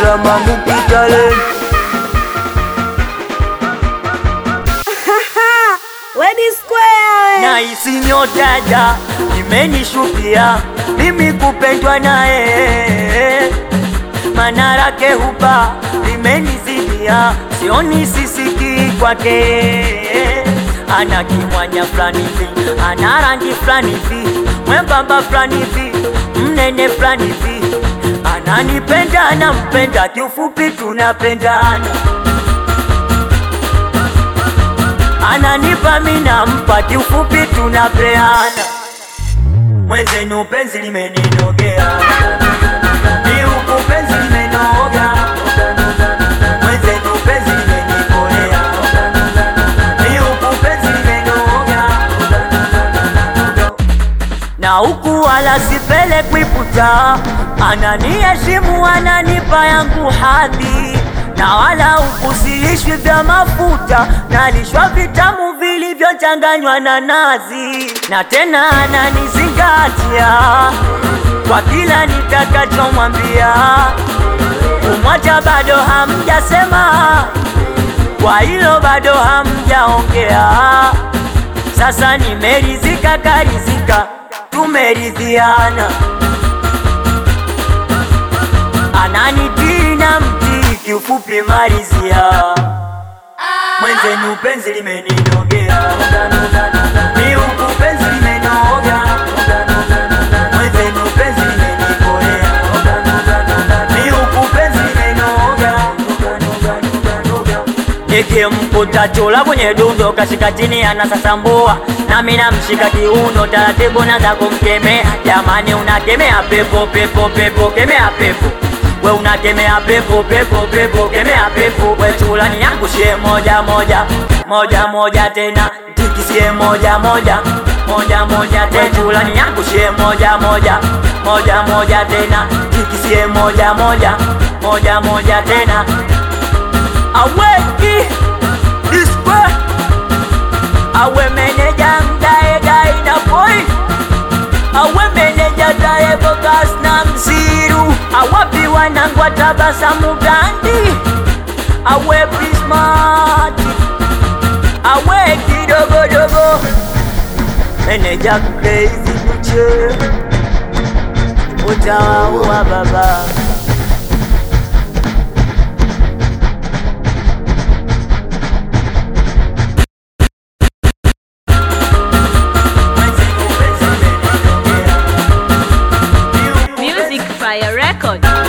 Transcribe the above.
kama mupitale Wedi Square na isi nyotaja imenishukia mimi kupendwa naye manarake huba limenizidia sioni sisiki kwake ana kimwanya fulani hivi ana rangi fulani hivi mwembamba fulani hivi mnene fulani hivi ananipenda anampenda kiufupi tunapendana ananipa mina mpa kiufupi tunapeana mwenzenu penzi limeninogea ni huku penzi limenoga mwenzenu penzi limenikolea ni huku penzi limenoga na huku wala sipelekwi puta ananiheshimu ananipa yangu hadhi na wala huku silishwi vya mafuta nalishwa vitamu vilivyochanganywa na nazi na tena ananizingatia kwa kila nitakachomwambia kumwacha bado hamjasema kwa hilo bado hamjaongea sasa nimerizika karizika tumeridhiana ananitii na mtii kiufupi marizia mwenzenu penzi limeninogea ni huku penzi limenoga mwenzenu penzi limenikolea ni huku penzi limenoga nikimkuta chula kwenye dundo kashika chini anasasambua nami namshika kiuno taratibu naza kumkemea jamani unakemea pepo pepo pepo kemea pepo we unakemea pepo pepo pepo kemea pepo we chula niangushie moja moja moja moja tena tikisie moja moja moja moja tena chula niangushie moja moja moja moja tena tikisie moja moja moja moja tena aweki dispe awe meneja mdae dai na boy awe meneja dae bogas na mziru awapi wanangwa tabasamu gandi awe prismati awe kidogodogo meneja crazy duche utawaua baba Music Fire Record